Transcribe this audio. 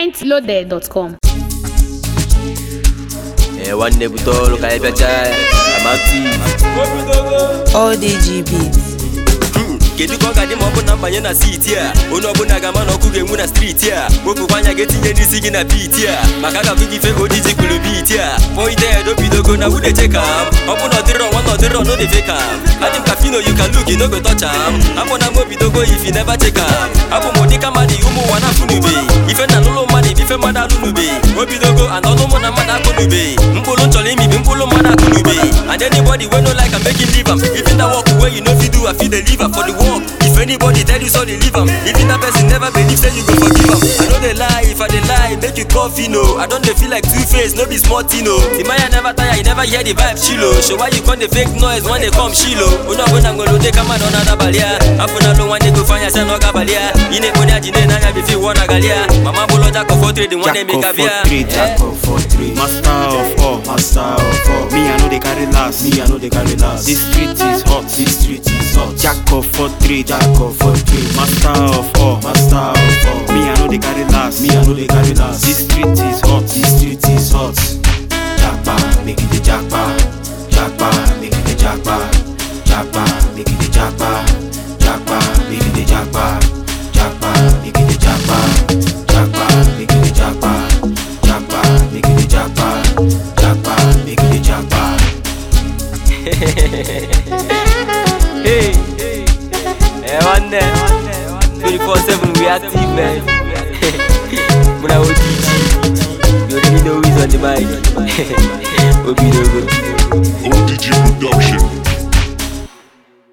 mintloaded.com. ee nwanne bute ọrụ ka anyị bịacha ya amativ All DG beats. kedu ka ọ ga-adị ma ọ bụ na mbanye na siti a onye ọbụla ga-ama na ọkụ ga-enwu na striti a wepụkwa anya ga-etinye n'isi gị na biti a maka a ga-afụ gị ife ka ojiji kwuru biti a point head obidogo na wude cheka m ọ bụ na ọdịrọ nwa na ọdịrọ no dey fake am adị m ka fino you can look no go touch am abụ na m obidogo if you never check am abụ m ụdị ka mmadụ ụmụ ụwa na-afụnube ife na n'ụlọ mmadụ bụ ife mmadụ alụnube obidogo and ọnụ mụ na mmadụ akụnube mkpụrụ nchọrọ imibi mkpụrụ mmadụ akụnube and anybody wey no like am make him leave am even that work wey you no fit do i fit dey leave am for the work if anybody tell you so dey leave am even that person never believe say you go forgive am i no dey lie if i dey lie make you call fino i don dey feel like two face no be small thing o timaya never tire you never hear the vibe chilo so why you come dey fake noise when dey come shilo onye ọbụla nwere ụdị ka mmadụ ọ na-adabalị ya afọ na alụ nwanne go fanya sị na ọ ga-abalị ya ị na-ekponye ajị n'anya bife iwu ọ na-agalị ya mama bụlọ jack of all trade nwanne Jack emeka of bịa all trade, Jack of all trade, master of all, master of all. Me I know they carry last, me I know they carry last. This street is hot, this street is hot. Jack of all trade, Jack of all trade, master of all, master of all. Me I know they carry last, me I know they carry last. This street is hot, this street is hot. Jackpa, make it the jackpa, jackpa, make it the jackpa, jackpa, make it the jackpa, jackpa, make it the jackpa, jackpa, make it the jackpa, jackpa, make it the jackpa, jackpa, make it the jackpa, jackpa, make it the jackpa. Hey, eh, nwanne 24/7 we active man. Muna OTG, you already know who's on the mic. Obidogo. ODG Production.